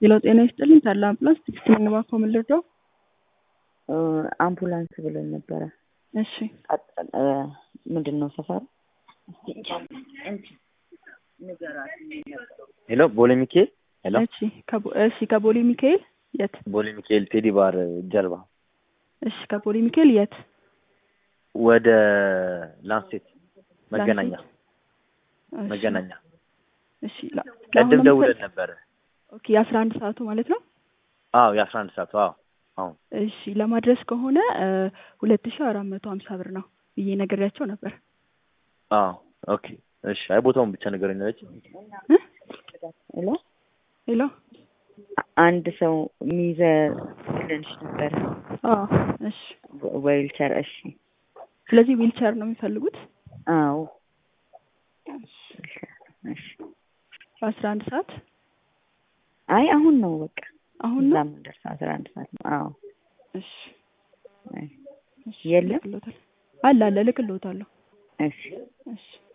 ሌላው ጤና ይስጥልኝ ታላ አምቡላንስ ትዕግስት ነኝ እባክዎ ምን ልርዳው? አምቡላንስ ብለን ነበረ። እሺ ምንድን ነው ሰፈሩ? ሄሎ ቦሌ ሚካኤል ሄሎ እሺ ከቦ- እሺ ከቦሌ ሚካኤል የት? ቦሌ ሚካኤል ቴዲ ባር ጀርባ እሺ ከቦሌ ሚካኤል የት? ወደ ላንሴት መገናኛ ላንሴት? እሺ፣ መገናኛ እሺ ላ- ቀድም ለአሁኑ ደውለን መሰል- ነበረ። ኦኬ የአስራ አንድ ሰዓቱ ማለት ነው። አዎ የአስራ አንድ ሰዓቱ አዎ አሁን እሺ ለማድረስ ከሆነ ሁለት ሺ አራት መቶ ሀምሳ ብር ነው ብዬ ነግሬያቸው ነበር። አዎ ኦኬ እሺ አይ ቦታውን ብቻ ንገረኝ አለች። እ? ሄሎ ሄሎ አንድ ሰው የሚይዘ ብለንሽ ነበረ አዎ እሺ ዌልቸር። እሺ ስለዚህ ዊልቸር ነው የሚፈልጉት አዎ እሺ በአስራ አንድ ሰዓት አይ አሁን ነው በቃ አሁን እዛ ነው። የምንደርሰው አስራ አንድ ሰዓት ነው። አዎ እሺ አይ እሺ የለም? ልክልዎታል አለ አለ ልክልዎታለሁ። እሺ እሺ